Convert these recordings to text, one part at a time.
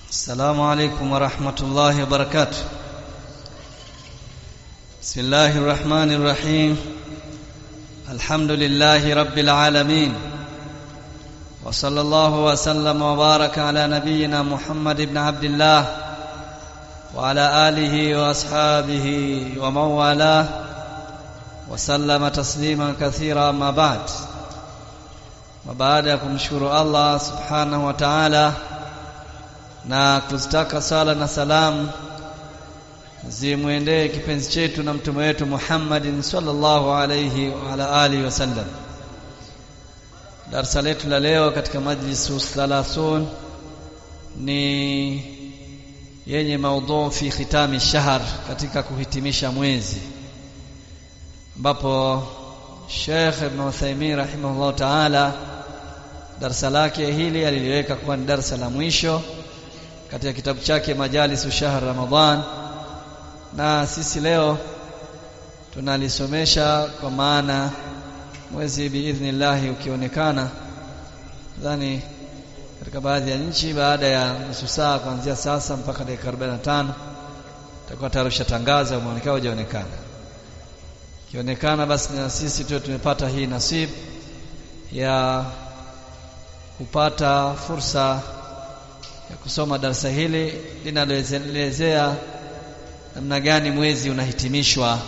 السلام عليكم ورحمة الله وبركاته بسم الله الرحمن الرحيم الحمد لله رب العالمين وصلى الله وسلم وبارك على نبينا محمد بن عبد الله وعلى آله وأصحابه ومن والاه وسلم تسليما كثيرا ما بعد وبعد kumshukuru Allah subhanahu wa ta'ala na kuzitaka sala na salamu zimwendee kipenzi chetu na mtume wetu Muhammadin sallallahu alayhi wa ala alihi wasallam darasa letu la leo katika majlisu thalathun ni yenye maudhu fi khitami shahr katika kuhitimisha mwezi ambapo Sheikh Ibn Uthaymeen rahimahullah ta'ala darasa lake hili aliliweka kuwa ni darasa la mwisho katika kitabu chake Majalisu Shahr Ramadhan na sisi leo tunalisomesha kwa maana mwezi biidhnillah ukionekana nadhani katika baadhi ya nchi baada ya nusu saa kuanzia sasa mpaka dakika 45 tutakuwa tayari ushatangaza umeonekana hujaonekana ikionekana basi na sisi tu tumepata hii nasib ya kupata fursa ya kusoma darasa hili linaloelezea namna gani mwezi unahitimishwa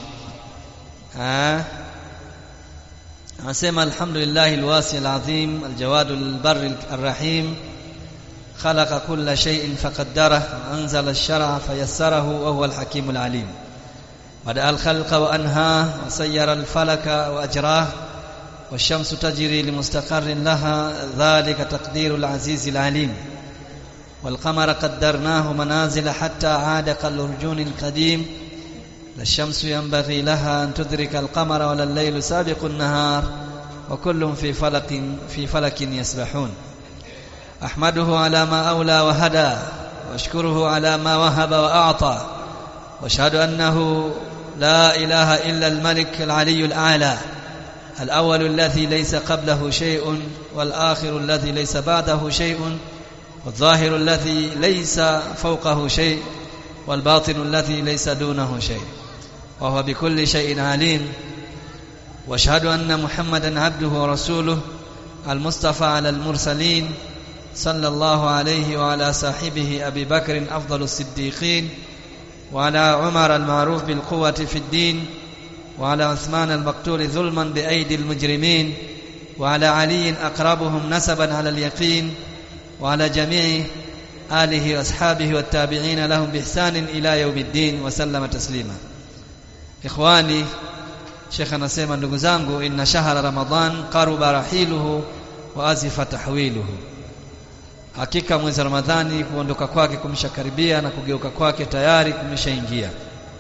anasema alhamdulillah alwasi alazim aljawad albar alrahim خلق كل شيء فقدره وأنزل الشرع فيسره وهو الحكيم العليم بدأ الخلق وأنهاه وسير الفلك وأجراه والشمس تجري لمستقر لها ذلك تقدير العزيز العليم والقمر قدرناه منازل حتى عاد كالأرجون القديم لا الشمس ينبغي لها أن تدرك القمر ولا الليل سابق النهار وكل في فلك في فلك يسبحون أحمده على ما أولى وهدى واشكره على ما وهب وأعطى واشهد أنه لا إله إلا الملك العلي الأعلى الأول الذي ليس قبله شيء والآخر الذي ليس بعده شيء والظاهر الذي ليس فوقه شيء والباطن الذي ليس دونه شيء وهو بكل شيء عليم واشهد أن محمدا عبده ورسوله المصطفى على المرسلين صلى الله عليه وعلى صاحبه أبي بكر أفضل الصديقين وعلى عمر المعروف بالقوة في الدين وعلى عثمان المقتول ظلما بأيدي المجرمين وعلى علي أقربهم نسبا على اليقين وعلى جميع آله وأصحابه والتابعين لهم بإحسان إلى يوم الدين وسلم تسليما إخواني شيخ anasema ndugu zangu inna shahra ramadan qaruba rahiluhu wa azifa tahwiluhu hakika mwezi ramadhani kuondoka kwake kumeshakaribia na kugeuka kwake tayari kumeshaingia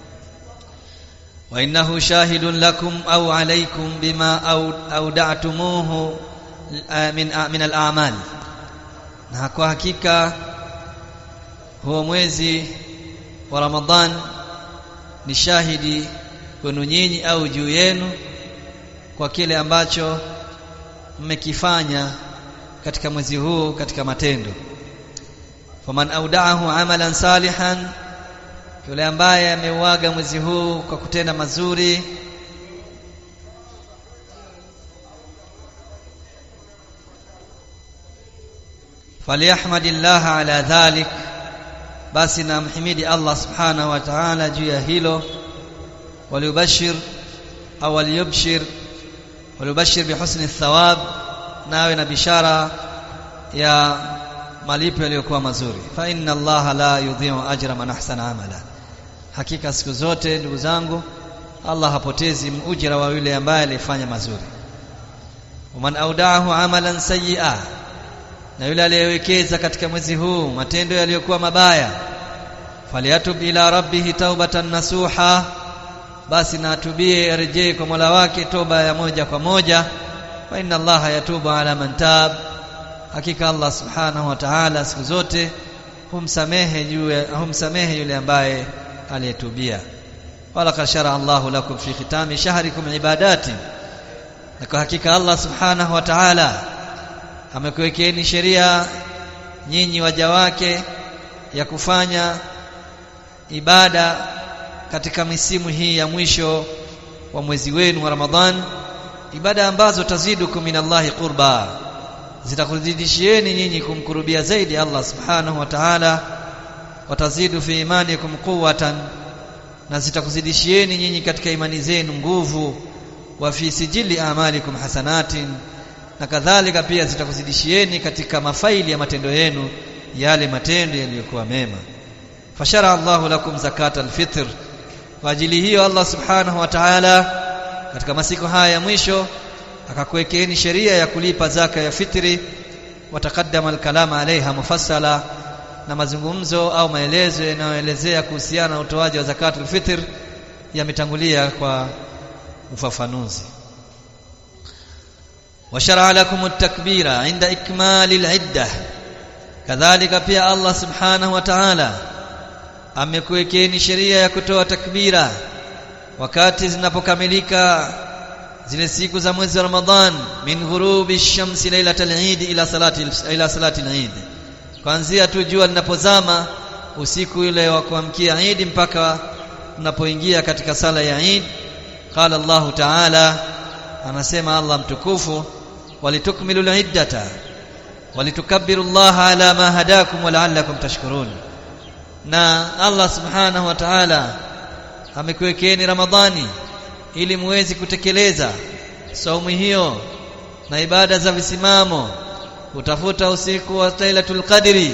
wa innahu shahidun lakum au alaykum bima auda'tumuhu min min al-a'mal na kwa hakika huo mwezi wa Ramadhan ni shahidi kwenu nyinyi au juu yenu kwa kile ambacho mmekifanya katika mwezi huu katika matendo faman audaahu amalan salihan yule ambaye ameuaga mwezi huu kwa kutenda mazuri falyahmadillah ala dhalik basi namhimidi Allah subhanahu wa ta'ala juu ya hilo waliyubashir au waliyubshir waliyubashir bihusni thawab nawe na bishara ya malipo yaliyokuwa mazuri fa inna Allah la yudhi'u ajra man ahsana amala hakika siku zote ndugu zangu Allah hapotezi ujira wa yule ambaye alifanya mazuri waman audaahu amalan sayyi'a na yule aliyewekeza katika mwezi huu matendo yaliyokuwa mabaya faliyatub ila rabbih taubatan nasuha basi na atubie arejee kwa Mola wake toba ya moja kwa moja wa inna Allah yatubu ala man tab hakika Allah subhanahu wa ta'ala siku zote humsamehe juu humsamehe yule ambaye aliyetubia wala kashara Allah lakum fi khitami shahrikum ibadati na kwa hakika Allah subhanahu wa ta'ala amekuwekeeni sheria nyinyi waja wake ya kufanya ibada katika misimu hii ya mwisho wa mwezi wenu wa Ramadhan ibada ambazo tazidukum minallahi qurba zitakuzidishieni nyinyi kumkurubia zaidi Allah subhanahu wa ta'ala watazidu fi imanikum quwwatan na zitakuzidishieni nyinyi katika imani zenu nguvu wa fi sijili amalikum hasanatin na kadhalika pia zitakuzidishieni katika mafaili ya matendo yenu yale matendo yaliyokuwa mema fashara Allahu lakum zakata alfitr kwa ajili hiyo Allah subhanahu wa ta'ala katika masiku haya ya mwisho akakuwekeeni sheria ya kulipa zaka ya fitri watakaddama alkalama alaiha mufassala na mazungumzo au maelezo yanayoelezea kuhusiana na utoaji wa zakatul fitr yametangulia kwa ufafanuzi وشرع لكم التكبير عند إكمال العدة kadhalika pia Allah subhanahu wa ta'ala amekuwekeni sheria ya kutoa takbira wakati zinapokamilika zile siku za mwezi wa Ramadhan min ghurubi shamsi lailatal eid ila salati ila salati al-eid kuanzia tu jua linapozama usiku ile wa kuamkia Eid mpaka unapoingia katika sala ya Eid qala Allah ta'ala anasema Allah mtukufu walitukmilu al-iddata walitukabbiru Allah ala ma hadakum wa la'allakum tashkurun na Allah subhanahu wa ta'ala amekuwekeni Ramadhani ili muweze kutekeleza saumu hiyo na ibada za visimamo utafuta usiku wa Lailatul Qadri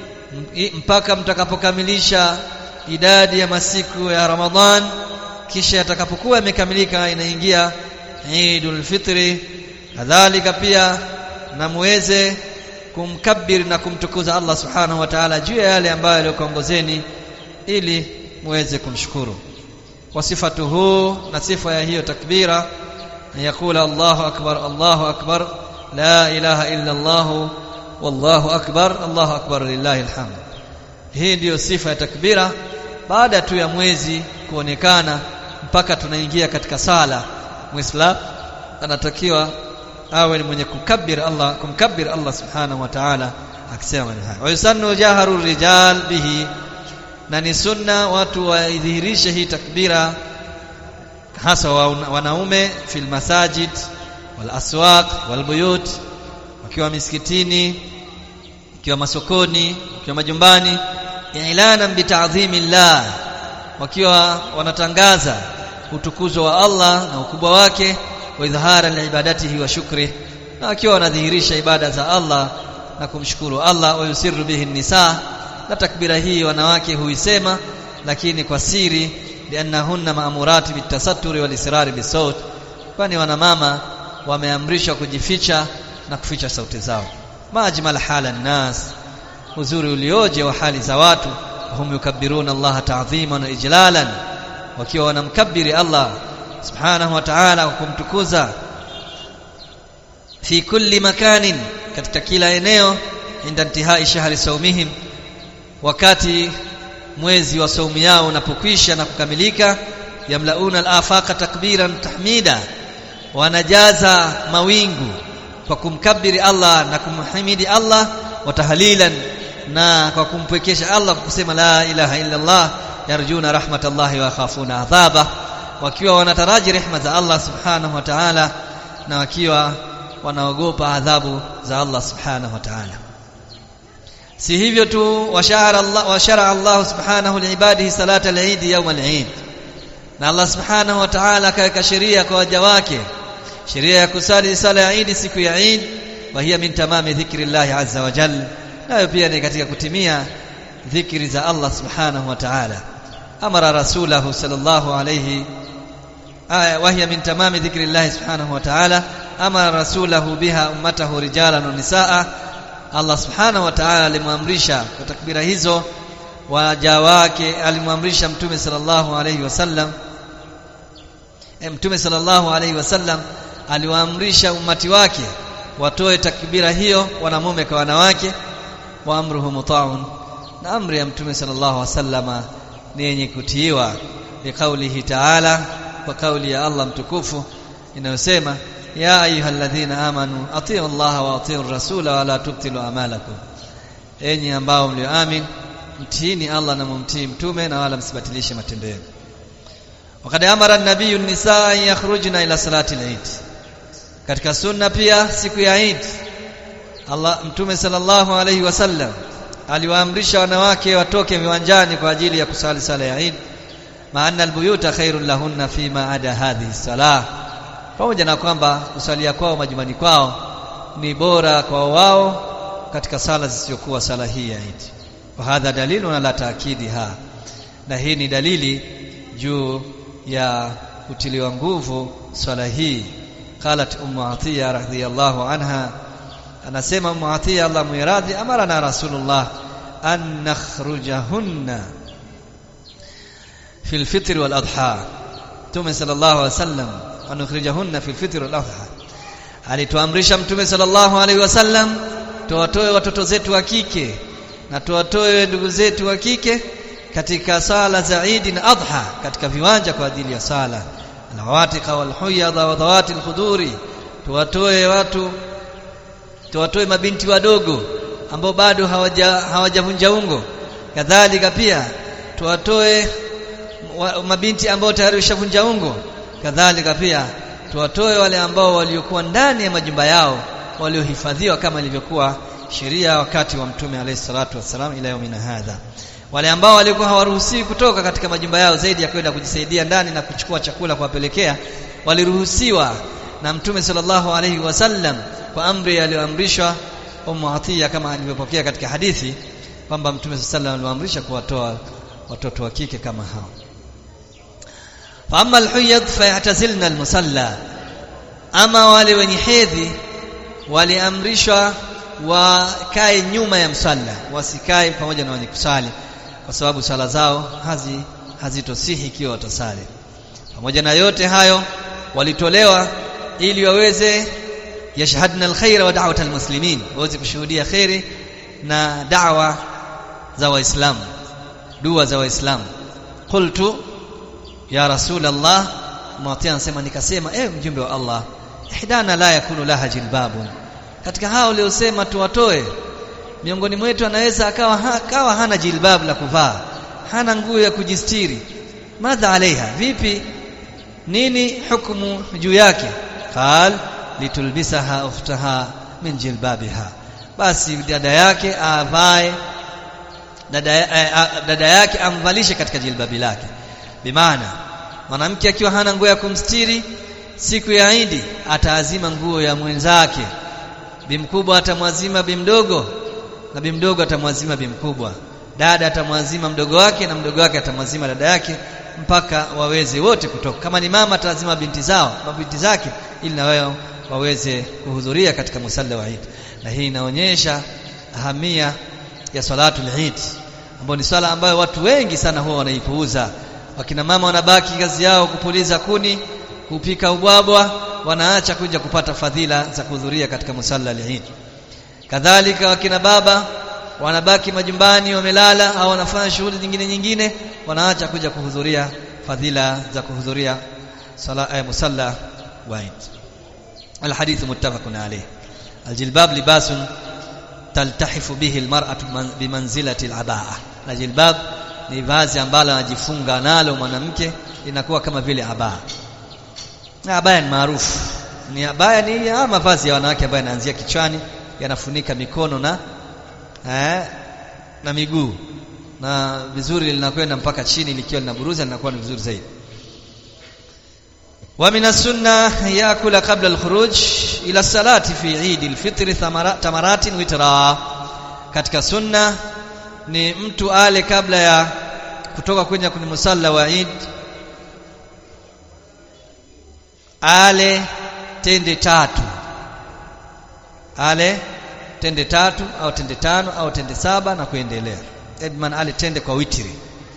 mpaka mtakapokamilisha idadi ya masiku ya Ramadhan kisha yatakapokuwa yamekamilika inaingia Eidul Fitri kadhalika pia na muweze kumkabiri na kumtukuza Allah Subhanahu wa Ta'ala juu ya yale ambayo aliyokuongozeni ili muweze kumshukuru kwa sifatuhu na sifa ya hiyo takbira yakula Allahu akbar Allahu akbar la ilaha illa Allah wallahu akbar Allahu akbar lillahi alhamd hii ndiyo sifa ya takbira baada tu ya mwezi kuonekana mpaka tunaingia katika sala muislam anatakiwa awe ni mwenye kukabir Allah kumkabir Allah subhanahu wa ta'ala akisema maneno haya wayusannu jaharu rijal bihi na ni sunna watu waidhihirishe hii takbira hasa wanaume fil masajid wal aswaq wal buyut wakiwa misikitini wakiwa masokoni wakiwa majumbani ilana bita'dhimillah wakiwa wanatangaza utukuzo wa Allah na ukubwa wake wa idhara liibadatihi wa shukri na wakiwa wanadhihirisha ibada za Allah na kumshukuru Allah wa yusiru bihi nisa na takbira hii wanawake huisema lakini kwa siri liannahunna maamurati bitasatturi wal israri bisawt kwani wanamama wameamrishwa kujificha na kuficha sauti zao majmal hala nas uzuri ulioje wa hali za watu hum yukabbiruna Allah ta'dhiman wa ijlalan wakiwa wanamkabiri Allah subhanahu wa ta'ala kwa kumtukuza fi kulli makanin katika kila eneo inda intihai shahri saumihim wakati mwezi wa saumu yao unapokwisha na kukamilika yamlauna al-afaqa takbiran tahmida wanajaza mawingu kwa kumkabiri Allah na kumhimidi Allah wa tahlilan na kwa kumpwekesha Allah kwa kusema la ilaha illa Allah yarjuna rahmatallahi wa khafuna adhaba wakiwa wanataraji rehma za Allah subhanahu wa ta'ala na wakiwa wanaogopa adhabu za Allah subhanahu wa ta'ala si hivyo tu washara Allah washara Allah subhanahu liibadihi salata al-eid yawm al-eid na Allah subhanahu wa ta'ala akaweka sheria kwa waja wake sheria ya kusali sala ya Eid siku ya Eid wa hiya min tamami dhikri Allah azza wa jalla nayo pia ni katika kutimia dhikri za Allah subhanahu wa ta'ala amara rasulahu sallallahu alayhi wa hiya min tamami dhikri Allah subhanahu wa ta'ala amara rasulahu biha ummatahu rijalan wa nisaa Allah subhanahu wa ta'ala alimwamrisha kwa takbira hizo waja wake alimwamrisha mtume sallallahu alayhi wasallam e, mtume sallallahu alayhi wasallam aliwaamrisha umati wake watoe takbira hiyo wanamume kwa wanawake wa amruhu muta'un na amri ya mtume sallallahu alayhi wasallama ni yenye kutiiwa biqaulihi ta'ala kwa kauli ya Allah mtukufu inayosema ya ayyuhalladhina amanu atiu Allah wa atiu rasula wa la tubtilu amalakum enyi ambao mlioamini mtiini Allah na mumtii mtume na wala msibatilishe matendo yenu wakati amara an-nabiy an-nisaa yakhrujna ila salati al-eid katika sunna pia siku ya Eid Allah mtume sallallahu alayhi wasallam aliwaamrisha wanawake watoke viwanjani kwa ajili ya kusali sala ya Eid maana albuyuta khairul lahunna fima ada hadhihi salah pamoja na kwamba kusalia kwao majumbani kwao ni bora kwa wao katika sala zisizokuwa sala hii ya Eid wa hadha dalilu ala taakidiha na hii ni dalili juu ya kutiliwa nguvu swala hii qalat ummu atiya radhiyallahu anha anasema ummu atiya Allah muiradhi amarana rasulullah an nakhrujahunna fi alfitr wal adha Mtume sallallahu alaihi wasallam an nukhrijahunna fi alfitr wal adha alituamrisha Mtume sallallahu alaihi wasallam tuwatoe watoto zetu wa kike na tuwatoe ndugu zetu wa kike katika sala za Eid na Adha katika viwanja kwa ajili ya sala alawatiqa walhuyadha wa dhawati alkhuduri tuwatoe watu tuwatoe mabinti wadogo ambao bado hawaja hawajavunja ungo kadhalika pia tuwatoe wa, mabinti ambao tayari washavunja ungo kadhalika pia tuwatoe wale ambao waliokuwa ndani ya majumba yao waliohifadhiwa kama ilivyokuwa sheria wakati wa mtume alayhi salatu wassalam ila yaumina hadha wale ambao walikuwa hawaruhusiwi kutoka katika majumba yao zaidi ya kwenda kujisaidia ndani na kuchukua chakula kuwapelekea waliruhusiwa na mtume sallallahu alayhi wasallam kwa amri aliyoamrishwa Ummu Atiya kama alivyopokea katika hadithi kwamba mtume sallallahu alayhi wasallam aliwaamrisha kuwatoa watoto wa kike kama hao فاما الحيض فيعتزلن المصلى ama wale wenye hedhi waliamrishwa wakae nyuma ya msalla wasikae pamoja na wenye kusali kwa sababu sala zao hazi hazitosihi ikiwa watasali pamoja na yote hayo walitolewa ili waweze yashhadna alkhaira wa da'wat almuslimin waweze kushuhudia khairi na da'wa za waislamu dua za waislamu qultu ya rasul allah mwatia anasema nikasema eh mjumbe wa allah ihdana la yakunu laha jilbabun katika hao waliosema tuwatoe miongoni mwetu anaweza akawa ha, akawa hana jilbab la kuvaa hana nguo ya kujistiri madha alaiha vipi nini hukumu juu yake qal litulbisaha ukhtaha min jilbabiha basi dada yake avae dada, eh, dada yake amvalishe katika jilbabi lake bimaana mwanamke akiwa hana nguo ya kumstiri siku ya Idi ataazima nguo ya mwenzake bimkubwa atamwazima bimdogo na bimdogo atamwazima bimkubwa dada atamwazima mdogo wake na mdogo wake atamwazima dada yake mpaka waweze wote kutoka kama ni mama atazima binti zao mabinti zake ili na wao waweze kuhudhuria katika musalla wa Eid na hii inaonyesha ahamia ya salatul Eid ambayo ni swala ambayo watu wengi sana huwa wanaipuuza wakina mama wanabaki kazi yao kupuliza kuni kupika ubwabwa wanaacha kuja kupata fadhila za kuhudhuria katika musalla al-Eid kadhalika wakina baba wanabaki majumbani wamelala au wanafanya shughuli nyingine nyingine wanaacha kuja kuhudhuria fadhila za kuhudhuria sala eh, musalla wa Eid الحديث متفق عليه الجلباب لباس تلتحف به المرأة بمنزلة العباءة الجلباب ni vazi ambalo anajifunga nalo mwanamke inakuwa kama vile abaa na abaya ni maarufu ni abaya ni ya mavazi ya wanawake ambayo yanaanzia kichwani yanafunika mikono na eh, na miguu na vizuri linakwenda mpaka chini likiwa linaburuza linakuwa ni vizuri zaidi ومن السنة يأكل قبل الخروج إلى الصلاة في عيد الفطر تمرات وترا katika sunna ni mtu ale kabla ya kutoka kwenye kwenye musalla wa Eid ale tende tatu ale tende tatu au tende tano au tende saba na kuendelea Edman ale tende kwa witri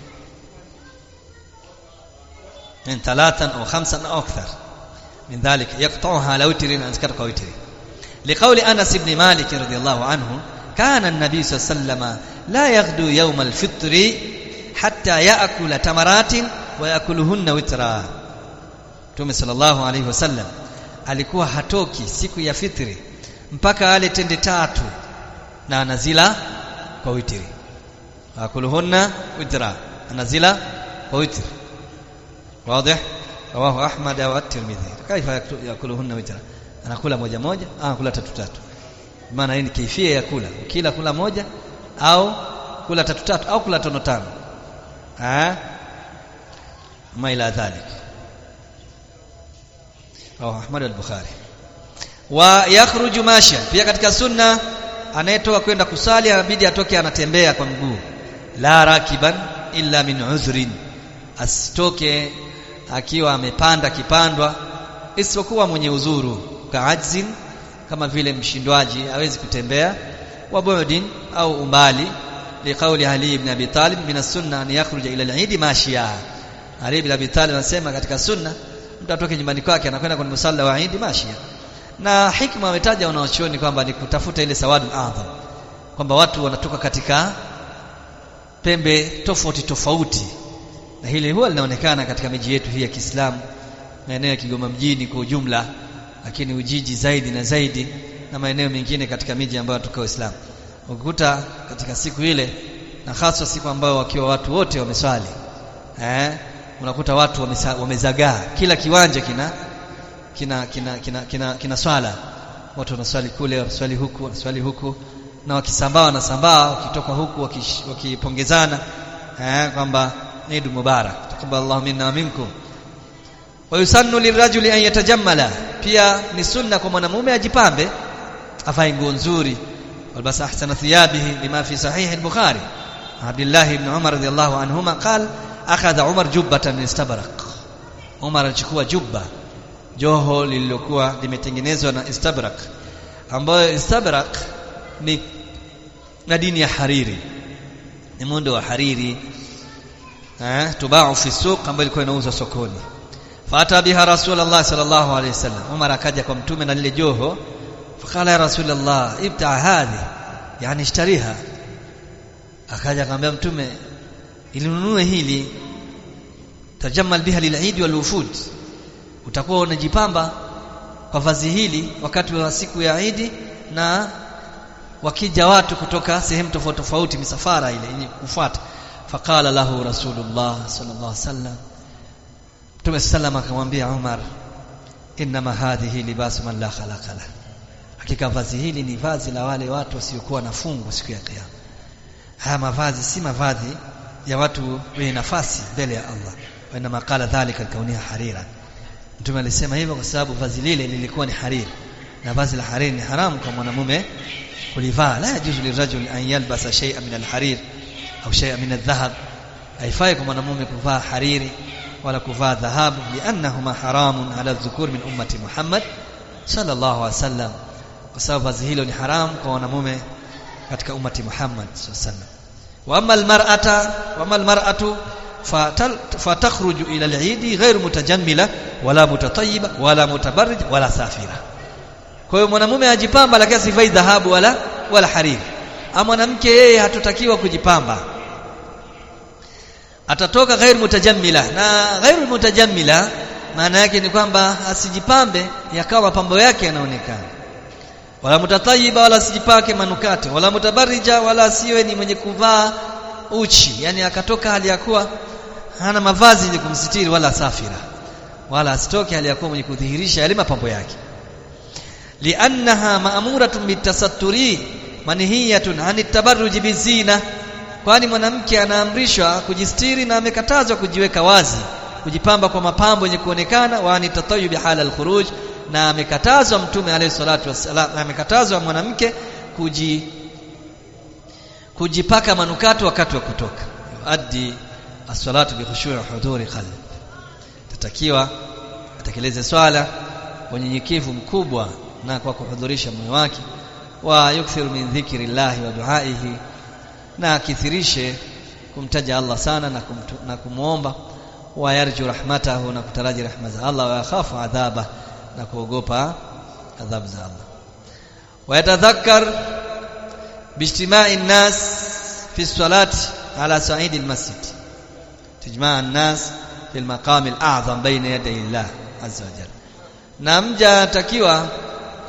من ثلاثا أو خمسا أو أكثر من ذلك يقطعها على وتر أذكر وتر لقول أنس بن مالك رضي الله عنه كان النبي صلى الله عليه وسلم لا يغدو يوم الفطر حتى يأكل تمرات ويأكلهن وترا Mtume sallallahu alaihi wasallam alikuwa hatoki siku ya fitri mpaka ale tende tatu na anazila kwa witri akuluhunna witra anazila kwa witr wazi rawahu ahmad wa at-tirmidhi kaifa yakuluhunna witra anakula moja moja au anakula tatu tatu maana hii ni kaifia ya kula ukila kula moja au kula tatu tatu au kula tano tano ah ma ila dhalik rawahu ahmad al-bukhari wa yakhruju masha pia katika sunna anayetoka kwenda kusali anabidi atoke anatembea kwa mguu la rakiban illa min uzrin asitoke akiwa amepanda kipandwa isipokuwa mwenye uzuru kaajzin kama vile mshindwaji hawezi kutembea wa bu'din au umbali liqauli Ali ibn Abi Talib min as-sunna an yakhruja ila al-eid mashia Ali ibn Abi Talib anasema katika sunna mtu atoke nyumbani kwake anakwenda kwenye musalla wa Eid mashia na hikma ametaja wanaochuoni kwamba ni kutafuta ile sawadul adham kwamba watu wanatoka katika pembe tofauti tofauti na hili huwa linaonekana katika miji yetu hii ya Kiislamu maeneo ya Kigoma mjini kwa ujumla lakini Ujiji zaidi na zaidi na maeneo mengine katika miji ambayo tuko Waislamu ukikuta katika siku ile na hasa siku ambayo wakiwa watu wote wameswali eh unakuta watu wamesa, wamezagaa kila kiwanja kina kina kina kina, kina, kina swala watu wanaswali kule wanaswali huku wanaswali huku na wakisambaa wanasambaa wakitoka huku wakipongezana eh kwamba Eid Mubarak takaballahu minna wa minkum wa yusannu lirajuli an yatajammala pia ni sunna kwa mwanamume ajipambe avae nguo nzuri walbas ahsana thiyabihi lima fi sahih al-bukhari Abdullah ibn Umar radiyallahu anhuma qala akhadha Umar jubbatan min istabraq Umar alichukua jubba joho lililokuwa limetengenezwa na istabrak ambayo istabrak ni madini ya hariri ni muundo wa hariri eh tubau fi suq ambayo ilikuwa inauzwa sokoni fata biha rasulullah sallallahu alaihi wasallam Umar akaja kwa mtume na lile joho fakala ya rasulullah ibta hadhi yani ishtariha akaja akamwambia mtume ilinunue hili tajammal biha lil'id wal wufud utakuwa unajipamba kwa vazi hili wakati wa siku ya Idi na wakija watu kutoka sehemu tofauti tofauti misafara ile yenye kufuata faqala lahu rasulullah sallallahu alaihi wasallam Mtume sallam akamwambia Umar inma hadhihi libasu man la khalaqa la hakika vazi hili ni vazi la wale watu wasiokuwa na fungu siku ya kiyama haya mavazi si mavazi ya watu wenye nafasi mbele ya Allah wa inma qala dhalika kaunia harira Mtume alisema hivyo kwa sababu vazi lile lilikuwa ni hariri na vazi la hariri ni haramu kwa mwanamume kulivaa la yajuzu lirajul an yalbasa shay'an min alharir au shay'an min aldhahab haifai kwa mwanamume kuvaa hariri wala kuvaa dhahabu liannahuma haramun ala dhukur min ummati Muhammad sallallahu alaihi wasallam kwa sababu vazi hilo ni haramu kwa wanamume katika ummati Muhammad sallallahu alaihi wasallam wa amma almar'ata wa amma almar'atu fatakhruju ila al-eid ghairu mutajammila wala mutatayyiba wala mutabarrij wala safira kwa hiyo mwanamume ajipamba lakini asivai dhahabu wala wala hariri ama mwanamke yeye hatutakiwa kujipamba atatoka ghairu mutajammila na ghairu mutajammila maana yake ni kwamba asijipambe yakawa mapambo yake yanaonekana wala mutatayyiba wala asijipake manukato wala mutabarrija wala asiwe ni mwenye kuvaa uchi yani akatoka hali ya kuwa hana mavazi yenye kumsitiri wala safira wala asitoke hali ya kuwa mwenye kudhihirisha yale mapambo yake liannaha ma'muratun bitasatturi manhiyatun anit tabarruji bizina kwani mwanamke anaamrishwa kujistiri na amekatazwa kujiweka wazi kujipamba kwa mapambo yenye kuonekana wa anitatayyub hala alkhuruj na amekatazwa mtume alayhi salatu wassalam amekatazwa mwanamke kuji kujipaka manukato wakati wa kutoka addi as-salatu bi khushu' huduri qalb tatakiwa atekeleze swala kwa unyenyekevu mkubwa na kwa kuhudhurisha moyo wake wa yukthiru min dhikri llahi wa duaihi na akithirishe kumtaja Allah sana na, kumtu, na kumuomba wa yarju rahmatahu na kutaraji rahma za Allah wa yakhafu adhaba na kuogopa adhabu za Allah wa yatadhakkar باجتماع الناس في الصلاة على صعيد المسجد تجمع الناس في المقام الأعظم بين يدي الله عز وجل na mja atakiwa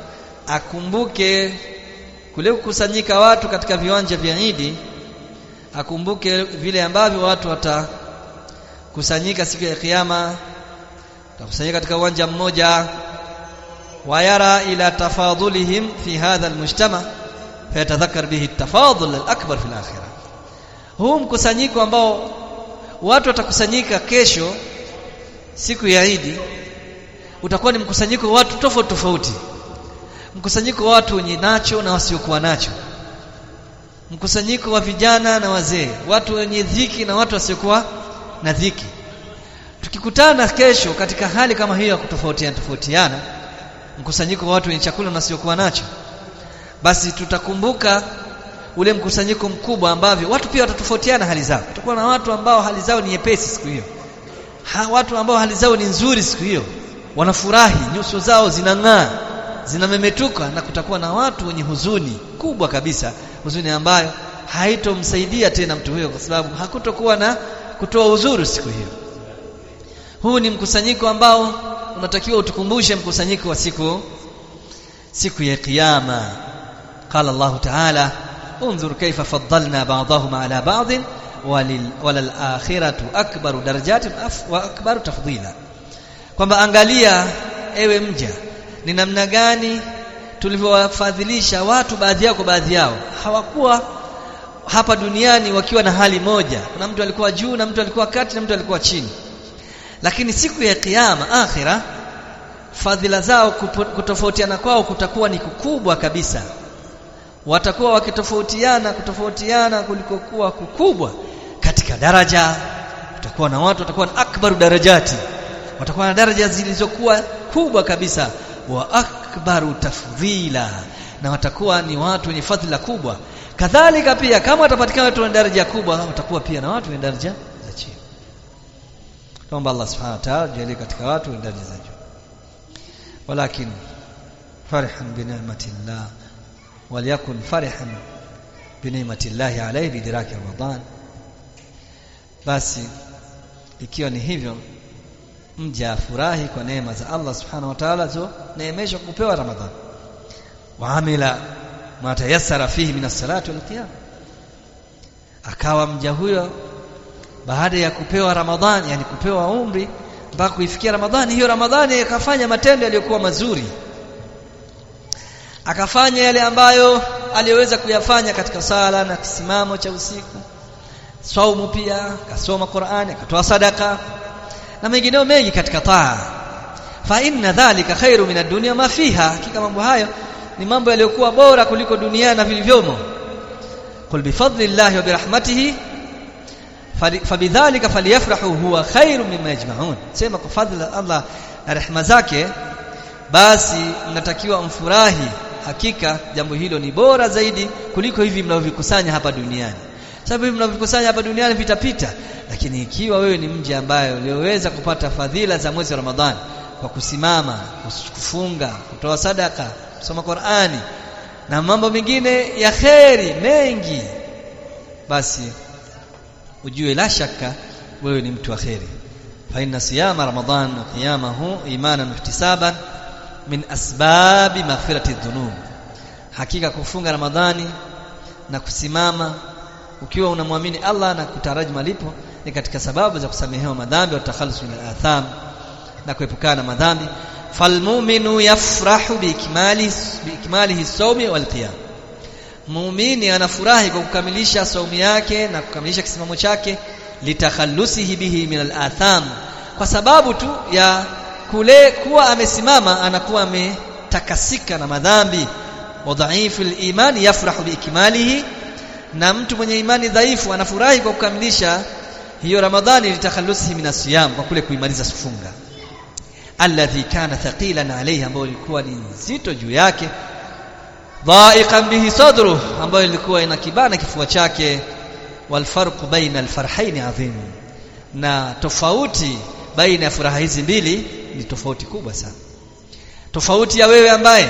akumbuke kule kukusanyika watu katika viwanja vya Idi akumbuke vile ambavyo watu watakusanyika siku ya kiyama watakusanyika katika uwanja mmoja wayara ila tafadhulihim fi hadha almujtama fayatadhakkar bihi at-tafadhul al-akbar fi al-akhirah huu mkusanyiko ambao watu watakusanyika kesho siku ya Idi utakuwa ni mkusanyiko wa watu tofauti tofauti mkusanyiko wa watu wenye nacho na wasiokuwa nacho mkusanyiko wa vijana na wazee watu wenye dhiki na watu wasiokuwa na dhiki tukikutana kesho katika hali kama hiyo ya kutofautiana tofautiana mkusanyiko wa watu wenye chakula na wasiokuwa nacho basi tutakumbuka ule mkusanyiko mkubwa ambavyo watu pia watatofautiana hali zao tutakuwa na watu ambao hali zao ni nyepesi siku hiyo ha, watu ambao hali zao ni nzuri siku hiyo wanafurahi nyuso zao zinang'aa zinamemetuka na kutakuwa na watu wenye huzuni kubwa kabisa huzuni ambayo haitomsaidia tena mtu huyo kwa sababu hakutokuwa na kutoa uzuri siku hiyo huu ni mkusanyiko ambao unatakiwa utukumbushe mkusanyiko wa siku siku ya kiyama qala Allah ta'ala انظر كيف فضلنا بعضهم على بعض ولل وللآخرة أكبر درجات وأكبر تفضيلا kwamba angalia ewe mja ni namna gani tulivyowafadhilisha watu baadhi yao kwa baadhi yao hawakuwa hapa duniani wakiwa na hali moja kuna mtu alikuwa juu na mtu alikuwa kati na mtu alikuwa chini lakini siku ya kiyama akhira fadhila zao kutofautiana kwao kutakuwa ni kukubwa kabisa watakuwa wakitofautiana kutofautiana kulikokuwa kukubwa katika daraja kutakuwa na watu watakuwa na akbaru darajati watakuwa na daraja zilizokuwa kubwa kabisa wa akbaru tafdhila na watakuwa ni watu wenye fadhila kubwa kadhalika pia kama watapatikana watu wenye daraja kubwa watakuwa pia na watu wenye daraja za chini tuomba Allah subhanahu wa ta'ala jalie katika watu wenye daraja za juu walakin farihan bi ni'matillah وليكن فرحا بنعمه الله عليه بإدراك رمضان basi ikiwa ni hivyo mja afurahi kwa neema za Allah subhanahu wa ta'ala zo neemeshwa kupewa ramadhan waamila ma tayassara fihi min as-salati wal qiyam akawa mja huyo baada ya kupewa ramadhani yani kupewa umri mpaka kuifikia ramadhani hiyo ramadhani akafanya matendo yaliyokuwa mazuri akafanya yale ambayo aliyoweza kuyafanya katika sala na kisimamo cha usiku saumu pia akasoma Qur'ani akatoa sadaka na mengineo mengi katika taa fa inna dhalika khairu min ad-dunya ma fiha hakika mambo hayo ni mambo yaliyokuwa bora kuliko dunia na vilivyomo qul bi fadlillahi wa bi rahmatihi fabidhalika falyafrahu huwa khairu mimma yajma'un sema kwa fadhila Allah na rehema zake basi mnatakiwa mfurahi hakika jambo hilo ni bora zaidi kuliko hivi mnavyovikusanya hapa duniani sababu hivi mnavyovikusanya hapa duniani vitapita lakini ikiwa wewe ni mji ambaye ulioweza kupata fadhila za mwezi wa Ramadhani kwa kusimama kufunga kutoa sadaka kusoma Qur'ani na mambo mengine ya kheri mengi basi ujue la shaka wewe ni mtu wa kheri fa inna siyama ramadhan wa qiyamahu imanan ihtisaban min asbabi maghfirati dhunub hakika kufunga ramadhani na kusimama ukiwa unamwamini Allah na kutaraji malipo ni katika sababu za kusamehewa madhambi wa takhallus min al-atham na kuepukana na madhambi falmu'minu yafrahu biikmali biikmalihi sawmi wal qiyam muumini anafurahi kwa kukamilisha saumu yake na kukamilisha kisimamo chake litakhallusihi bihi min al-atham kwa sababu tu ya kule kuwa amesimama anakuwa ametakasika na madhambi wa dhaifu al-iman yafrahu biikmalihi na mtu mwenye imani dhaifu anafurahi kwa kukamilisha hiyo ramadhani litakhallusihi min asiyam kwa kule kuimaliza funga alladhi kana thaqilan alayhi ambayo ilikuwa ni nzito juu yake dhaiqan bihi sadru ambayo ilikuwa inakibana kifua chake wal farqu baina al farhaini adhim na tofauti baina ya furaha hizi mbili ni tofauti kubwa sana tofauti ya wewe ambaye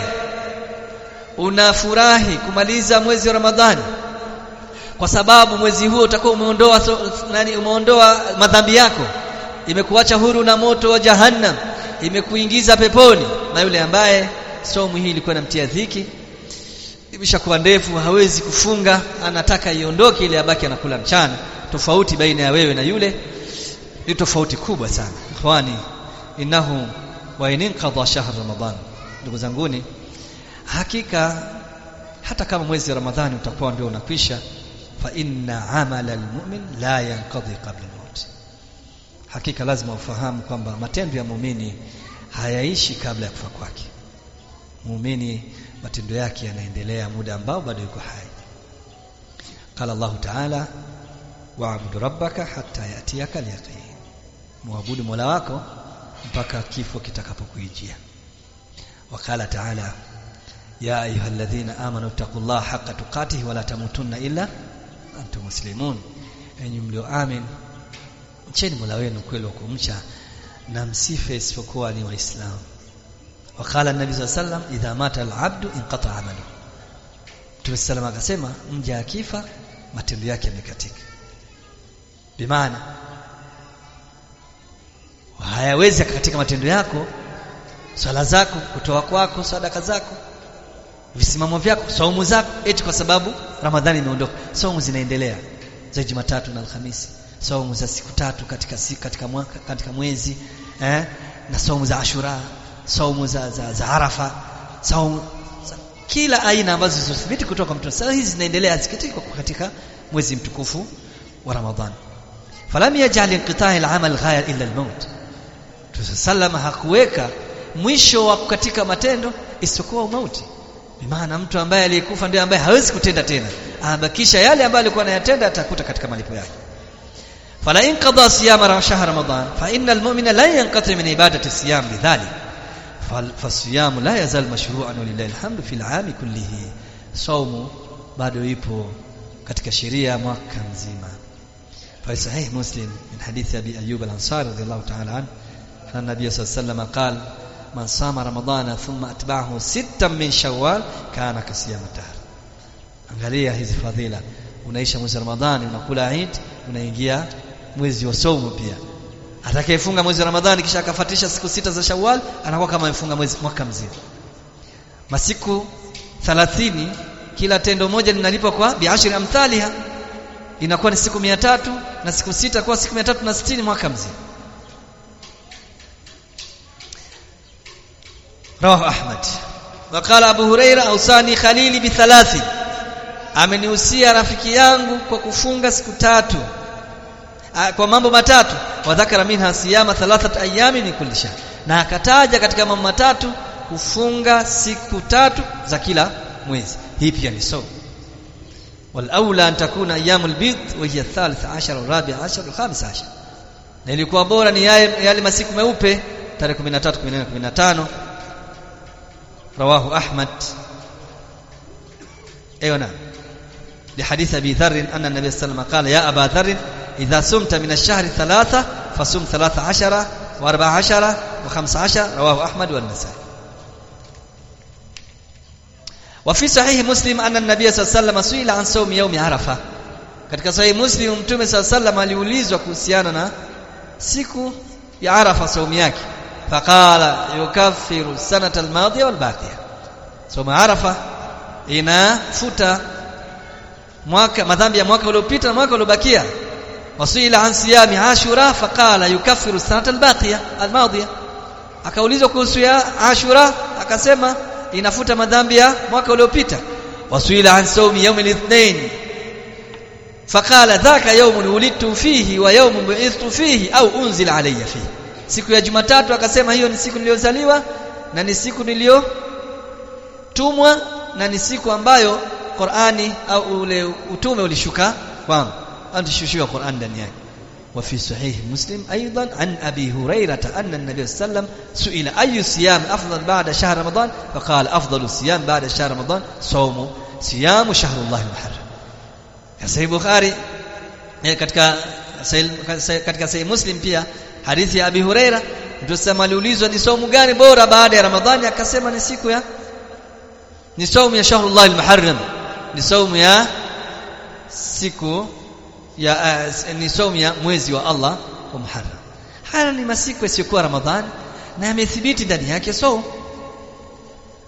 unafurahi kumaliza mwezi wa Ramadhani kwa sababu mwezi huo utakuwa umeondoa so, nani umeondoa madhambi yako imekuacha huru na moto wa jahannam imekuingiza peponi na yule ambaye somu hii ilikuwa inamtia dhiki imeshakuwa ndefu hawezi kufunga anataka iondoke ili abaki anakula mchana tofauti baina ya wewe na yule ni tofauti kubwa sana ikhwani innahu wa inqadha shahr ramadan ndugu zanguni hakika hata kama mwezi wa ramadhani utakuwa ndio unakwisha fa inna amala almu'min la yanqadhi qabla al-maut hakika lazima ufahamu kwamba matendo ya muumini hayaishi kabla ya kufa kwake muumini matendo yake yanaendelea muda ambao bado yuko hai qala Allah ta'ala wa'budu rabbaka hatta yatiyaka al-yaqin muabudu mola wako mpaka kifo kitakapokuijia wakala ta'ala ya ayyuhalladhina amanu taqullaha haqqa tuqatih wa la tamutunna illa antum muslimun enyi mlioamin mcheni mola wenu kweli wa kumcha na msife isipokuwa ni waislamu wakala nabi sallallahu alayhi wasallam idha mata al-abdu inqata amalu Mtume sallam akasema mja akifa matendo yake yamekatika bimaana hayawezi katika matendo yako swala zako kutoa kwako sadaka zako visimamo vyako saumu zako eti kwa sababu ramadhani imeondoka saumu zinaendelea za Jumatatu na Alhamisi saumu za siku tatu katika siku katika mwaka katika mwezi eh na saumu za Ashura saumu za, za, za Arafa saumu za, kila aina ambazo zilizothibiti kutoka mtume sasa hizi zinaendelea zikitiko katika mwezi mtukufu wa Ramadhan falam yaj'al inqita'i al-amal ghaya illa al-maut Tusalama hakuweka mwisho wa katika matendo isipokuwa mauti bimaana mtu ambaye aliyekufa ndiye ambaye hawezi kutenda tena abakisha yale ambayo alikuwa anayatenda atakuta katika malipo yake fala in qada siyama shahr ramadan fa innal mu'mina la yanqati min ibadati siyam lidhalik فالصيام لا يزال مشروعا ولله الحمد في العام كله صوم bado ipo katika sheria mwaka mzima fa sahih muslim min hadith abi ayyub al-ansari radiyallahu ta'ala an fa nabiy sallallahu alayhi wasallam qala man sama ramadana thumma atba'ahu sittan min shawwal kana kasiyam dahr angalia hizi fadhila unaisha mwezi wa ramadhani unakula eid unaingia mwezi wa saumu pia atakayefunga mwezi wa Ramadhani kisha akafatisha siku sita za Shawwal anakuwa kama amefunga mwezi mwaka mzima. Masiku 30 kila tendo moja linalipwa kwa biashri amthaliha inakuwa ni siku tatu na siku sita kwa siku tatu na sitini mwaka mzima. Rawahu Ahmad. Wakala Abu Huraira ausani Khalili bithalathi. Amenihusia rafiki yangu kwa kufunga siku tatu kwa mambo matatu wadhakara minha siyama thalathat ayami min kulli shahr na akataja katika mambo matatu kufunga siku tatu za kila mwezi hii pia ni sawa wal aula an takuna ayyamul bid wa hiya thalith ashar wa rabi ashar wa khamis ashar na ilikuwa bora ni yale, yale masiku meupe tarehe 13 14 15 rawahu ahmad ايوه لحديث ابي ذر ان النبي صلى الله عليه وسلم قال يا ابا ذر إذا سمت من الشهر ثلاثة فصم ثلاثة عشر وأربع عشر وخمس عشر رواه أحمد والنسائي وفي صحيح مسلم أن النبي صلى الله عليه وسلم سئل عن صوم يوم عرفة katika sahihi muslim mtume saa sallam aliulizwa kuhusiana na siku ya arafa saumu yake faqala yukaffiru sanata almadhiya walbaqiya saumu arafa inafuta mwaka madhambi ya mwaka uliopita na mwaka uliobakia wasuila an siyami ashura faqala yukaffiru sanata albaqiya almadhiya akaulizwa kuhusu ya ashura akasema inafuta madhambi ya mwaka uliopita wasuila an sawmi yawm al-ithnain faqala dhaka yawmun wulidtu fihi wa yawmun bu'ithtu fihi au unzila alayya fihi siku ya jumatatu akasema hiyo ni siku niliyozaliwa na ni siku niliyotumwa na ni siku ambayo Qur'ani au ule utume ulishuka kwangu antishushiwa Qur'an ndani yake وفي صحيح مسلم أيضا عن أبي هريرة أن النبي صلى الله عليه وسلم سئل أي صيام أفضل بعد شهر رمضان فقال أفضل الصيام بعد شهر رمضان صوم صيام شهر الله المحرم ya sahih bukhari katika katika sahih muslim pia hadithi ya abi huraira mtusema aliulizwa ni saumu gani bora baada ya ramadhani akasema ni siku ya ni saumu ya shahrullah almuharram ni saumu ya siku ya uh, ni saumu ya mwezi wa Allah wa Muharram haya ni masiku yasiyokuwa ramadhani na yamethibiti ndani yake saumu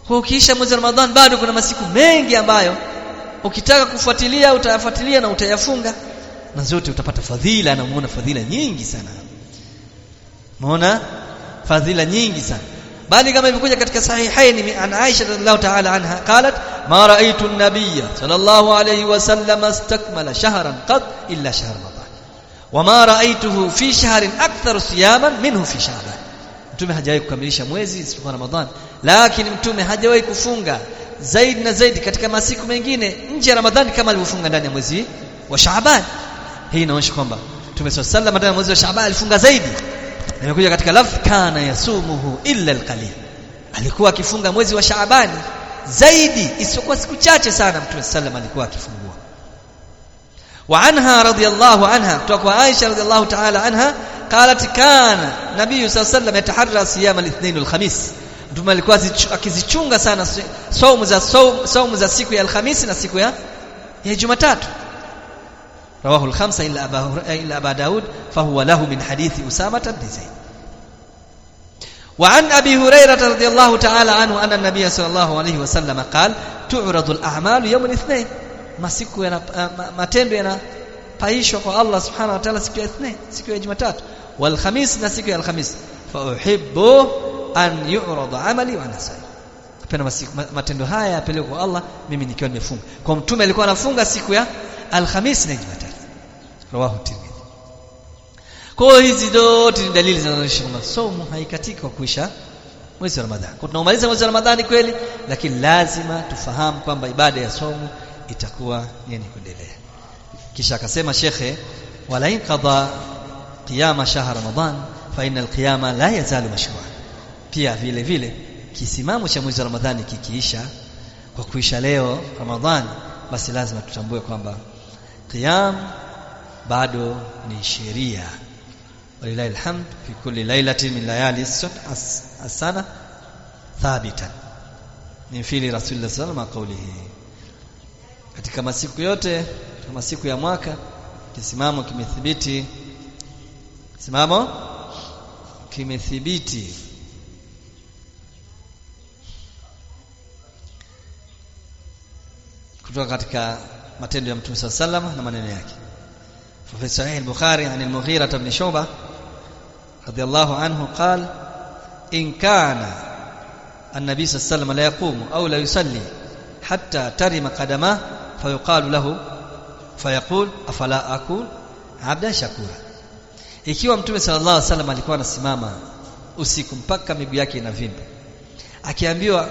kwa ukiisha mwezi wa Ramadhani bado kuna masiku mengi ambayo ukitaka kufuatilia utayafuatilia na utayafunga na zote utapata fadhila na muona fadhila nyingi sana muona fadhila nyingi sana bali kama ilivyokuja katika sahihaini an Aisha radhiallahu ta'ala anha qalat ma ra'aytu an-nabiyya sallallahu alayhi wa sallam istakmala shahran qad illa shahr ramadan wa ma ra'aytuhu fi shahrin akthar siyaman minhu fi sha'ban mtume hajawahi kukamilisha mwezi isipokuwa ramadhan lakini mtume hajawahi kufunga zaidi na zaidi katika masiku mengine nje ya ramadhani kama alivyofunga ndani ya mwezi wa shaaban hii inaonyesha kwamba mtume sallallahu alayhi ndani ya mwezi wa shaaban alifunga zaidi imekuja katika lafz kana yasumuhu illa alqalil alikuwa akifunga mwezi wa shaabani zaidi isiyokuwa siku chache sana mtume sallam alikuwa akifungua wa anha radiyallahu anha kutoka kwa Aisha radiyallahu ta'ala anha qalat kana nabii sallallahu alayhi yataharra siyam al-ithnain wal-khamis mtume alikuwa akizichunga sana saumu za saumu za siku ya alhamisi na siku ya ya Jumatatu رواه الخمسة إلا أبا, إلا أبا داود فهو له من حديث أسامة بن زيد وعن أبي هريرة رضي الله تعالى عنه أن النبي صلى الله عليه وسلم قال تعرض الأعمال يوم الاثنين ما siku yana matendo yanapaishwa kwa Allah subhanahu wa ta'ala siku ya ithnain siku ya Jumatatu wal khamis na siku ya alhamis fa uhibbu an yu'rada amali wa nasai napenda matendo haya yapelekwe kwa Allah mimi nikiwa nimefunga kwa mtume alikuwa anafunga siku ya alhamis na Jumatatu rawahu Tirmidhi kwa hizi zote ni dalili zinazoonyesha kwamba somo haikatika kwa kuisha mwezi wa Ramadhani kwa tunaomaliza mwezi wa Ramadhani kweli lakini lazima tufahamu kwamba ibada ya somo itakuwa yenye kuendelea kisha akasema shekhe wala in qada qiyama shahr ramadan fa inna alqiyama la yazalu mashru'a pia vile vile kisimamo cha mwezi wa Ramadhani kikiisha kwa kuisha leo Ramadhani basi lazima tutambue kwamba qiyam bado ni sheria walilahi alhamd fi kulli lailatin min layali as-sana thabitan min fili rasulullah sallallahu alaihi wasallam katika masiku yote katika masiku ya mwaka kisimamo kimethibiti simamo kimethibiti kutoka katika matendo ya Mtume صلى الله عليه na maneno yake في صحيح البخاري عن المغيرة بن شعبة رضي الله عنه قال إن كان النبي صلى الله عليه وسلم لا يقوم أو لا يصلي حتى ترم قدماه فيقال له فيقول أفلا أكون عبدا شكورا ikiwa mtume sallallahu alaihi wasallam alikuwa anasimama usiku mpaka miguu yake inavimba akiambiwa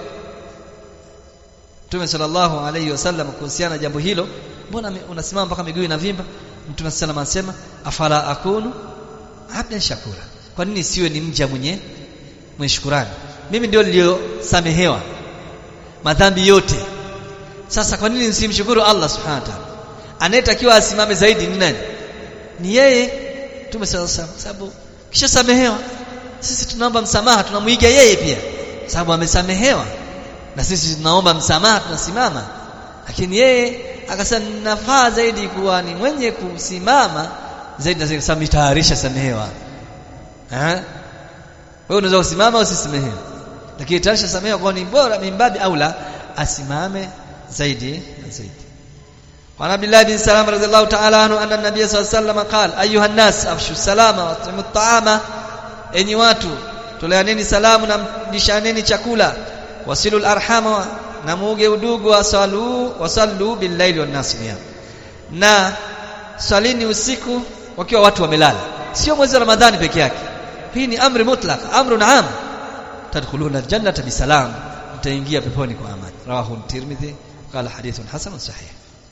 Mtume sallallahu alayhi wasallam kuhusiana na jambo hilo mbona unasimama mpaka miguu inavimba Mtume sallallahu anasema afala akunu abdan shakura kwa nini siwe ni mja mwenye mwenye shukrani mimi ndio niliyosamehewa madhambi yote sasa kwa nini nisimshukuru Allah subhanahu wa ta'ala anayetakiwa asimame zaidi ni nani ni yeye Mtume sallallahu alayhi wasallam sababu kisha samehewa sisi tunaomba msamaha tunamuiga yeye pia sababu amesamehewa na sisi tunaomba msamaha tunasimama lakini yeye akasema nafaa zaidi kuwa ni mwenye kusimama zaidi na sababu nitayarisha samehewa eh wewe unaweza kusimama usisamehewe lakini tayarisha samehewa kwa ni bora mimbabi aula asimame zaidi na zaidi وعن عبد الله بن سلام رضي الله تعالى عنه أن النبي صلى الله عليه وسلم قال أيها الناس أفشوا السلام واطعموا الطعام enyi watu toleaneni salamu na mlishaneni chakula wasilul arhama na muuge udugu wasalu wasallu billaili wan nas na salini usiku wakiwa watu wamelala sio mwezi wa ramadhani peke yake hii ni amri mutlaq amrun am tadkhuluna aljannata bisalam mtaingia peponi kwa amani rawahu tirmidhi qala hadithun hasan sahih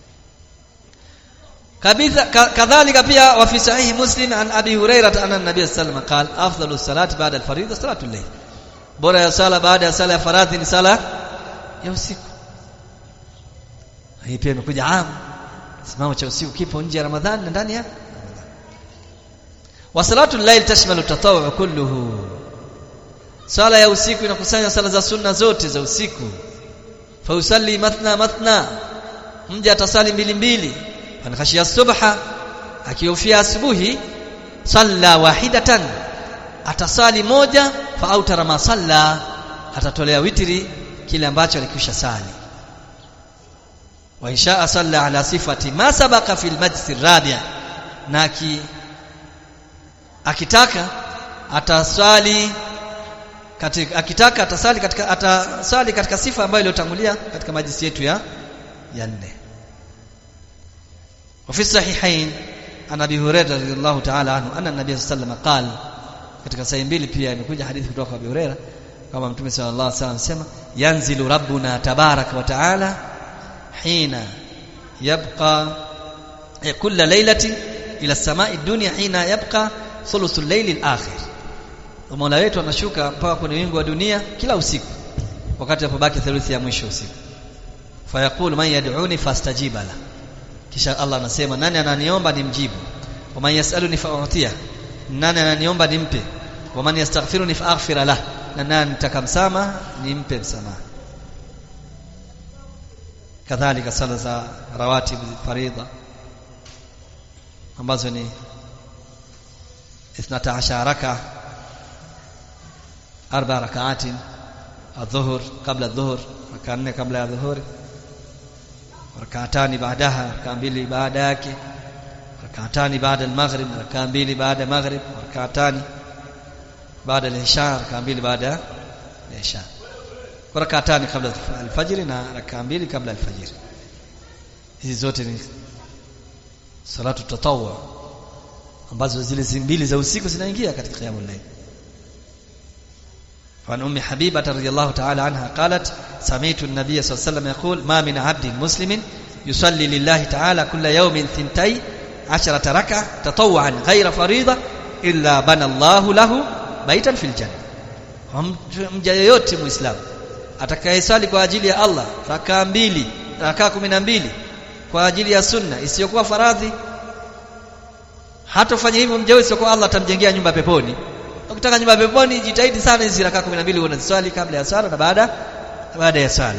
kadhalika pia wa fi sahih muslim an abi hurairah anna nabiy sallallahu alayhi wasallam qala afdalus salati ba'da al-fardhi salatul layl bora ya sala baada ya sala ya faradhi ni sala ya usiku hii pia imekuja am simamo cha usiku kipo nje ya ramadhani na ndani ya wa salatul layl tashmalu tatawwu kulluhu sala ya usiku inakusanya sala za sunna zote za usiku fa usalli mathna mathna mja atasali mbili mbili ankhashia subha akihofia asubuhi salla wahidatan atasali moja fa autara ma salla atatolea witri kile ambacho alikwisha sali wa insha salla ala sifati ma sabaqa fil majlis rabi' na ki, akitaka ataswali katika akitaka atasali katika atasali katika sifa ambayo iliyotangulia katika majlisi yetu ya ya nne وفي الصحيحين عن ابي هريره رضي الله تعالى عنه ان النبي صلى الله عليه وسلم قال katika sahihi mbili pia imekuja hadithi kutoka kwa Abu Huraira kama Mtume sallallahu alaihi wasallam sema yanzilu rabbuna tabaraka wa taala hina yabqa kulla lailati ila samai dunya hina yabqa thuluthul layli al-akhir Mola wetu anashuka mpaka kwenye wingu wa dunia kila usiku wakati apobaki theluthi ya mwisho usiku fayaqulu man yad'uni fastajiba la kisha Allah anasema nani ananiomba nimjibu wa man yasaluni fa'utiya nani ananiomba nimpe wa man yastaghfiruni fa'aghfira lah na nani nitakamsama nimpe msamaha kadhalika sala za rawatib faridha ambazo ni 12 raka arba rakaatin adhuhur kabla adhuhur raka nne kabla ya dhuhuri rakaatani baadaha raka mbili baada yake rakaatani baada al-maghrib raka mbili baada maghrib rakaatani baada al-isha raka mbili baada al-isha rakaatani kabla al-fajr na raka mbili kabla al-fajr hizi zote ni salatu tatawwa ambazo zile mbili za usiku zinaingia katika qiyamul layl فعن أم حبيبة رضي الله تعالى عنها قالت سمعت النبي صلى الله عليه وسلم يقول ما من عبد مسلم يصلي لله تعالى كل يوم ثنتي عشرة ركعة تطوعا غير فريضة إلا بنى الله له بيتا في الجنة mja yoyote muislamu atakayesali kwa ajili ya Allah rakaa mbili rakaa kumi na mbili kwa ajili ya sunna isiyokuwa faradhi hatofanya hivyo mja yote kwa Allah atamjengea nyumba peponi ukitaka nyumba peponi jitahidi sana hizi rakaa 12 unaziswali kabla ya sala na baada baada ya sala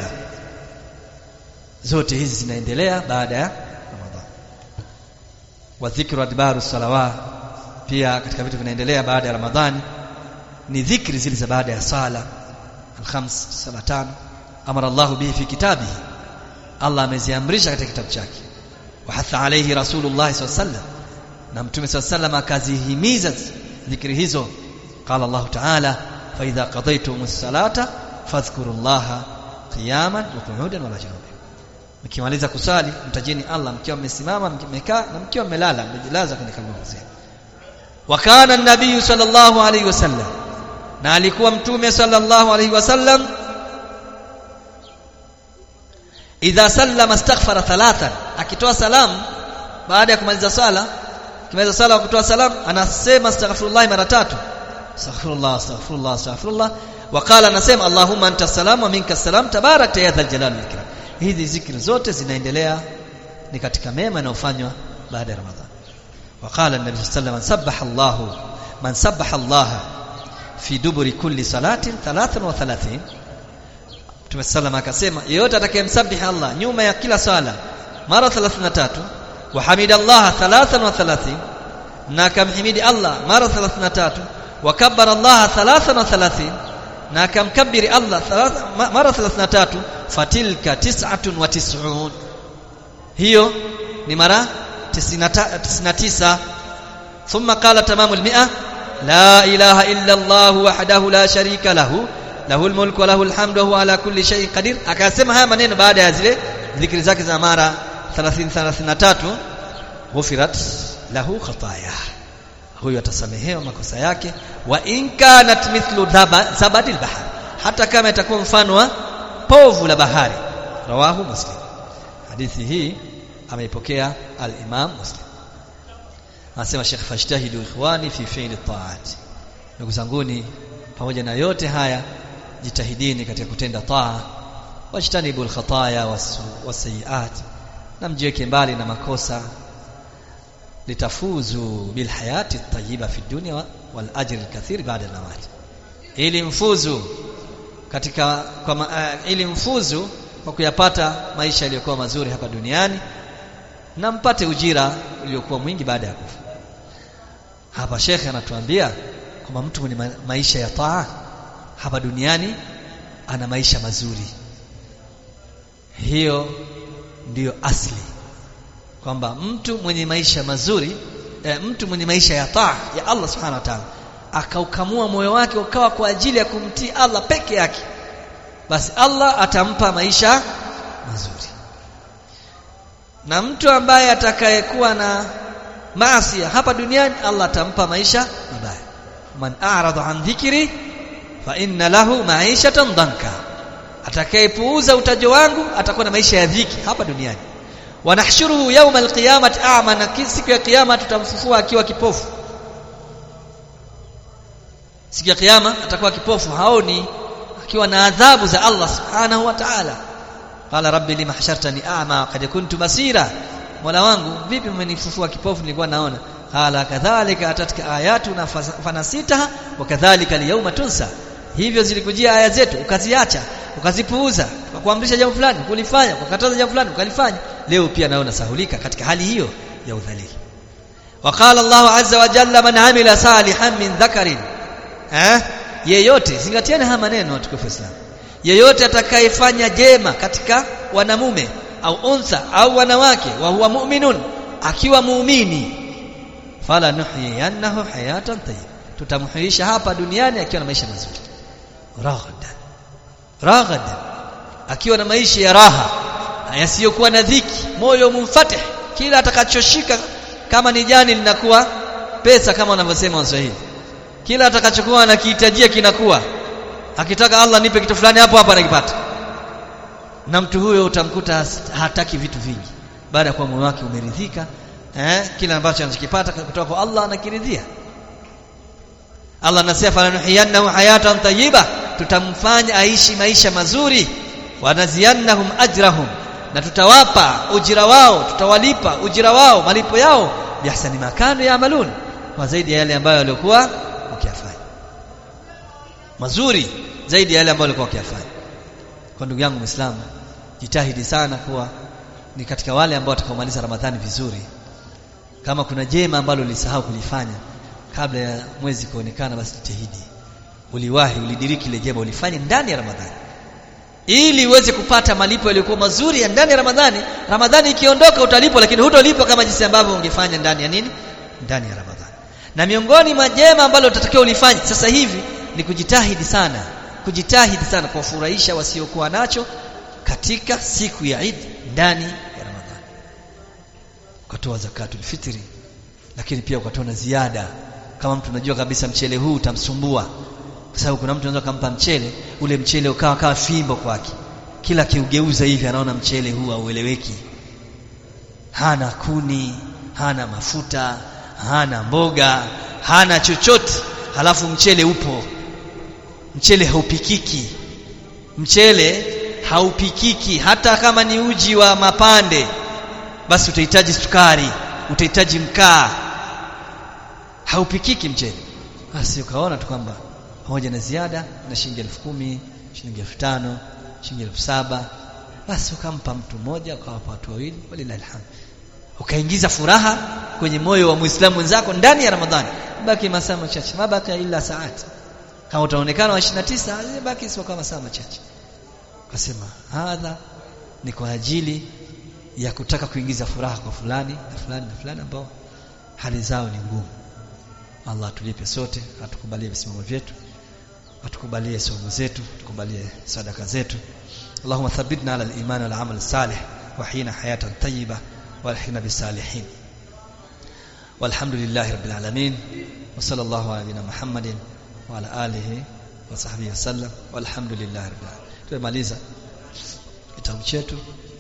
zote hizi zinaendelea baada ya Ramadhan wa dhikru adbaru salawa pia katika vitu vinaendelea baada ya Ramadhani ni dhikri zile za baada ya sala al-khams sala tano amara Allah bihi fi kitabihi Allah ameziamrisha katika kitabu chake wa hatha alayhi rasulullah sallallahu alaihi wasallam na mtume sallallahu alaihi wasallam akazihimiza dhikri hizo قال الله تعالى فإذا قضيتم الصلاة فاذكروا الله قياما وقعودا ولا جنوبا mkimaliza kusali mtajeni Allah mkiwa mmesimama mmekaa na mkiwa mmelala mmejilaza kwenye kaburi zenu wa kana an-nabiy sallallahu alayhi wasallam na alikuwa mtume sallallahu alayhi wasallam idha sallama astaghfara thalathan akitoa salamu baada ya kumaliza sala kimaliza sala kutoa salamu anasema astaghfirullah mara tatu astaghfirullah astaghfirullah astaghfirullah waqala anasema allahumma anta salam wa minka salam tabarakta ya dhal jalali wal ikram hizi zikri zote zinaendelea ni katika mema yanayofanywa baada ya ramadhan waqala an-nabi sallallahu alayhi wasallam sabbaha allah man sabbaha allah fi duburi kulli salatin 33 Mtume sallam akasema yeyote atakayemsabihi Allah nyuma ya kila sala mara 33 wa hamidallah 33 na akamhimidi Allah mara 33 wa kabbara Allah 33 na akamkabiri Allah mara 33 fatilka 99 hiyo ni mara 99 ثم قال تمام المئة لا إله إلا الله وحده لا شريك له له الملك وله الحمد وهو على كل شيء قدير akasema haya maneno baada ya zile dhikri zake za mara 30 33 ghufirat lahu khataya huyo atasamehewa makosa yake wa in kanat mithlu zabadil bahr hata kama itakuwa mfano wa povu la bahari rawahu muslim hadithi hii ameipokea al-imam muslim anasema Sheikh fashtahidu ikhwani fi fi'li ta'at ndugu zanguni pamoja na yote haya jitahidini katika kutenda taa wajtanibu alkhataya wasayiat na mjiweke mbali na makosa litafuzu bilhayati tayyiba fi dunya wal ajri alkathir ba'da al-mamat ili mfuzu katika kwa uh, ili mfuzu kwa kuyapata maisha yaliyokuwa mazuri hapa duniani na mpate ujira uliokuwa mwingi baada ya kufa hapa shekhe anatuambia kwamba mtu mwenye maisha ya taa hapa duniani ana maisha mazuri hiyo ndiyo asli kwamba mtu mwenye maisha mazuri e, mtu mwenye maisha ya taa ya Allah subhanahu wa ta'ala akaukamua moyo wake ukawa kwa ajili ya kumtii Allah peke yake basi Allah atampa maisha mazuri na mtu ambaye atakayekuwa na maasi hapa duniani Allah atampa maisha mabaya man a'rada an dhikri fa inna lahu ma'ishatan danka atakayepuuza utajo wangu atakuwa na maisha ya dhiki hapa duniani wanahshuruhu yawma alqiyamati a'ma na siku ya kiyama tutamfufua akiwa kipofu siku ya kiyama atakuwa kipofu haoni akiwa na adhabu za Allah subhanahu wa ta'ala qala rabbi lima hashartani a'ma qad kuntu basira mola wangu vipi mmenifufua kipofu nilikuwa naona qala kadhalika atatka ayatuna fanasitaha wa kadhalika alyawma tunsa hivyo zilikujia aya zetu ukaziacha ukazipuuza ukakuamrisha jambo fulani kulifanya ukakataza jambo fulani ukalifanya leo pia naona sahulika katika hali hiyo ya udhalili وقال الله عز وجل من عمل صالحا من ذكر eh yeyote zingatieni haya maneno watukufu Islam yeyote atakayefanya jema katika wanamume au unsa au wanawake wa huwa mu'minun akiwa muumini fala nuhyiyannahu hayatan tayyib tutamhuisha hapa duniani akiwa na maisha mazuri raghadan raghadan akiwa na maisha ya raha yasiyokuwa na dhiki moyo mumfatih kila atakachoshika kama ni jani linakuwa pesa kama wanavyosema Waswahili kila atakachokuwa anakihitajia kinakuwa akitaka Allah nipe kitu fulani hapo hapo anakipata na mtu huyo utamkuta hataki vitu vingi baada ya kuwa moyo wake umeridhika eh kila ambacho anachokipata kutoka kwa Allah anakiridhia Allah anasema falanuhiyannahu hayatan tayyiba tutamfanya aishi maisha mazuri wanaziyannahum ajrahum na tutawapa ujira wao tutawalipa ujira wao malipo yao bihsani makanu yaamalun kwa zaidi ya yale ambayo walikuwa wakiyafanya mazuri zaidi ya yale ambayo walikuwa wakiyafanya kwa ndugu yangu Muislamu jitahidi sana kuwa ni katika wale ambao watakaomaliza Ramadhani vizuri kama kuna jema ambalo ulisahau kulifanya kabla ya mwezi kuonekana basi jitahidi uliwahi ulidiriki ile jema ulifanye ndani ya Ramadhani ili uweze kupata malipo yaliyokuwa mazuri ya ndani ya Ramadhani Ramadhani ikiondoka utalipwa lakini hutolipwa kama jinsi ambavyo ungefanya ndani ya nini ndani ya Ramadhani na miongoni mwa jema ambalo utatakiwa ulifanye sasa hivi ni kujitahidi sana kujitahidi sana kuwafurahisha wasiokuwa nacho katika siku ya Eid ndani ya Ramadhani ukatoa zakatul fitri lakini pia ukatoa na ziada kama mtu unajua kabisa mchele huu utamsumbua kwa sababu kuna mtu anaweza kumpa mchele ule mchele ukawa kama fimbo kwake kila kiugeuza hivi anaona mchele huu haueleweki hana kuni hana mafuta hana mboga hana chochote halafu mchele upo mchele haupikiki mchele haupikiki hata kama ni uji wa mapande basi utahitaji sukari utahitaji mkaa haupikiki mchele basi ukaona tu kwamba pamoja na ziada na shilingi elfu kumi shilingi elfu tano shilingi elfu saba basi ukampa mtu mmoja ukawapa watu wawili walilahi alhamd ukaingiza furaha kwenye moyo wa muislamu mwenzako ndani ya ramadhani baki masaa machache mabaki ila saati kama utaonekana wa 29 baki sio kama masaa machache akasema hadha ni kwa ajili ya kutaka kuingiza furaha kwa fulani na fulani na fulani ambao hali zao ni ngumu Allah tulipe sote atukubalie visimamo vyetu atukubalie somo zetu atukubalie sadaka zetu اللهم ثبتنا على الإيمان والعمل الصالح وحين حياة طيبة والحين بالصالحين والحمد لله رب العالمين وصلى الله على نبينا محمد وعلى آله وصحبه وسلم والحمد لله رب العالمين tumemaliza kitabu chetu